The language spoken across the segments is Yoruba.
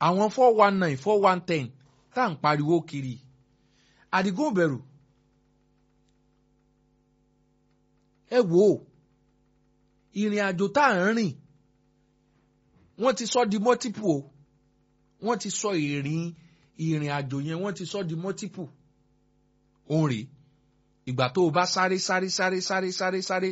àwọn four one nine four one ten tá à ń pariwo kiri àdìgún bẹ̀rù ẹ wò ó ìrìn àjò tá à ń rìn wọ́n ti sọ di multiple o wọ́n ti sọ ìrìn ìrìn àjò yẹn wọ́n ti sọ di multiple òun rèé ìgbà tó o bá sáré sáré sáré sáré sáré sáré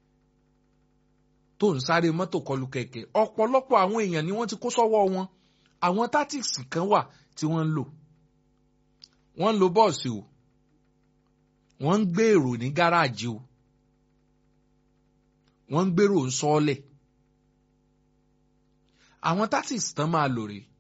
tó ń sáré mọ́tò kọlù kẹ̀kẹ́ ọ̀pọ̀lọpọ̀ àwọn èèyàn ni wọ́n ti kó sọ́wọ́ wọn àwọn tactics kan wà tí wọ́n ń lò wọ́n ń lo bọ́ọ̀sì o wọ́n ń gbé èrò ní gáràjì o wọ́n ń gbèrò ń sọ́ọ́lẹ̀ àwọn tactics tán máa lò rèé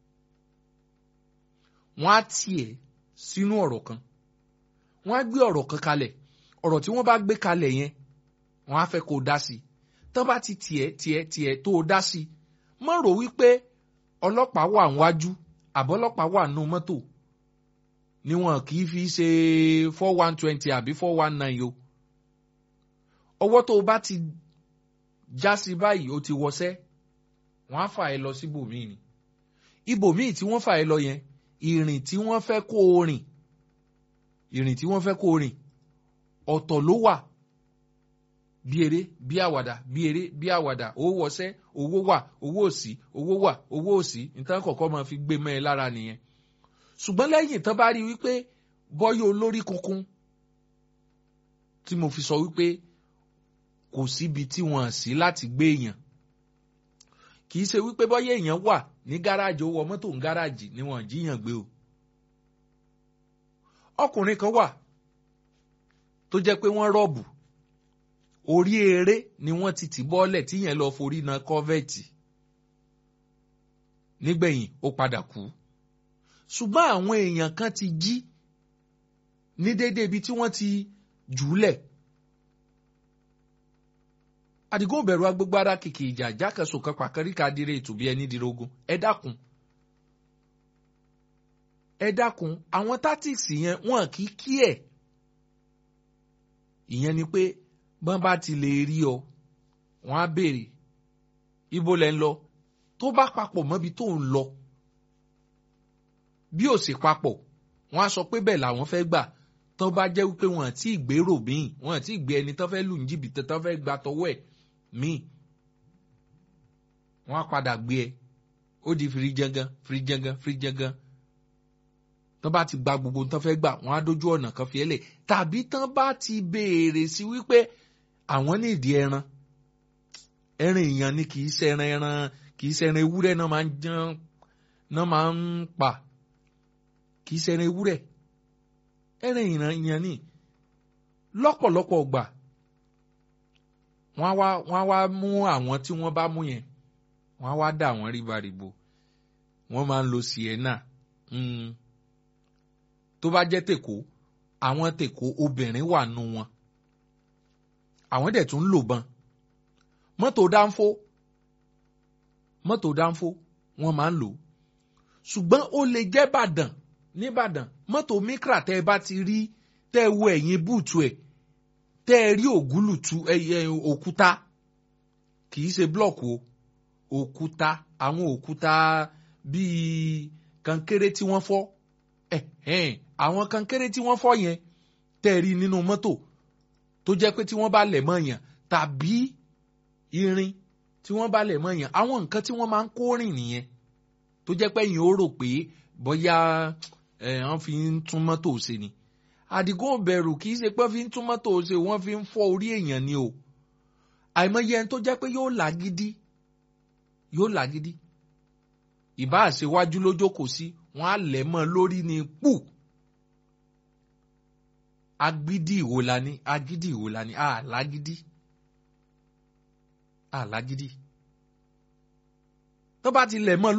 wọ́n á tiẹ̀ sínú ọ̀rọ̀ kan wọ́n á gbé ọ̀rọ̀ kan kalẹ̀ ọ̀rọ̀ tí wọ́n bá gbé kalẹ̀ yẹn wọ́n á fẹ́ kó o dá sí i tán bá ti tiẹ̀ tiẹ̀ tiẹ̀ tó o dá sí i má rò wípé ọlọ́pàá wà níwájú àbọ́lọ́pàá wà nù mọ́tò ni wọn kì í fi ṣe four one twenty àbí four one nine o ọwọ́ tó o bá ti já sí báyìí o ti wọṣẹ́ wọ́n á fà ẹ́ lọ síbòmíì ni ibòmíì tí wọ́n fà ẹ́ lọ yẹn ìrìn tí wọ́n fẹ́ kó o rìn ìrìn tí wọ́n fẹ́ kó o rìn ọ̀tọ̀ ló wà bí eré bí àwàdà bí eré bí àwàdà owó wọṣẹ́ owó wà owó òsì owó wà owó òsì nǹkan kọ̀ọ̀kan máa fi gbé mọ́ ẹ lára nìyẹn ṣùgbọ́n lẹ́yìn tán bá rí wípé bọ́yọ̀ olórí kunkun tí mo fi sọ wípé kò síbi tí wọ́n sí láti gbé èèyàn kì í ṣe wípé bọ́yọ̀ èèyàn wà ní gáràjì ó wọ mọ́tò ń gáràjì ni wọ́n jíyàn gbé o ọkùnrin kan wà tó jẹ́ pé wọ́n rọ́ọ̀bù orí eré ni wọ́n ti tì bọ́ọ̀lẹ̀ tí yẹn lọ forí na kọ́fẹ́ẹ̀tì nígbẹ̀yìn ó padà kú ṣùgbọ́n àwọn èèyàn kan ti jí ní déédéé ibi tí wọ́n ti jùúlẹ̀ àdìgún bẹ̀rù agbègbè ara kìkì ìjà jákèsò kan pàkẹ́ríkà dire ìtùbí ẹni dirogun ẹ dákun ẹ dákun àwọn tátìsì yẹn wọn kì í kí ẹ̀ ìyẹn ni pé bọ́n bá ti lè rí ọ wọ́n á béèrè ibo lẹ́ ń lọ tó bá papọ̀ mọ́bi tó ń lọ bí ò sì papọ̀ wọ́n á sọ pé bẹ́ẹ̀ làwọn fẹ́ gbà tó bá jẹ́ wípé wọ́n àti ìgbérò míì wọ́n àti ìgbé ẹni tó fẹ́ lù ní jìbìtì tó fẹ́ gba tọwọ́ ẹ̀ míì wọ́n á padà gbé ẹ ó di firijangan firijangan firijangan tó bá ti gba gbogbo tó fẹ́ gbà wọ́n á dójú ọ̀nà kan fi ẹ́ lẹ̀ tàbí tán bá ti béèrè sí wípé àwọn ní ìdí ẹran ẹran èèyàn ni kì í ṣẹran ẹran kì í ṣẹran ewúrẹ́ náà máa ń jẹun náà máa ń pa kì í ṣẹran ewúrẹ́ ẹran èèyàn ni lọ́pọ̀lọpọ̀ gbà wọ́n á wá wọ́n á wá mú àwọn tí wọ́n bá mú yẹn wọ́n á wá dà wọ́n ríbaríbo wọ́n máa ń lo sienna mm. tó bá jẹ́ tèkó àwọn tèkó obìnrin wà nù wọn àwọn dẹ̀ tún ń lò bọn mọ́tò dánfó mọ́tò dánfó wọ́n máa ń lò ṣùgbọ́n ó lè jẹ́ bàdàn nìbàdàn mọ́tò mikra tẹ́ ẹ bá ti rí tẹ́ ẹ wo ẹ̀yìn búùtù ẹ̀ tẹ́ ẹ rí ògúlùtù òkúta kì í ṣe blọọkù o òkúta àwọn òkúta bíi kankéré tí wọ́n fọ́ àwọn kankéré tí wọ́n fọ́ yẹn tẹ́ ẹ rí nínú mọ́tò tó jẹ́ pé tí wọ́n bá lẹ̀ mọ́ yàn tàbí irin tí wọ́n bá lẹ̀ mọ́ yàn àwọn nǹkan tí wọ́n máa ń kó rìn nìyẹn tó jẹ́ pé yìí ó rò pé bóyá wọ́n fi ń tún mọ́tò ṣe ni àdìgún bẹ̀rù kì í ṣe pé wọ́n fi ń tún mọ́tò ṣe wọ́n fi ń fọ́ orí èèyàn ni o àìmọye ẹni tó jẹ́ pé yóò làgídí yóò làgídí ìbá àṣewájú lójókòó sí wọ́n á lẹ̀ mọ́ lórí ni pù agídí ìwo la ní agídí ìwo la ní àlágídí àlágídí tó bá ti lẹ̀ mọ́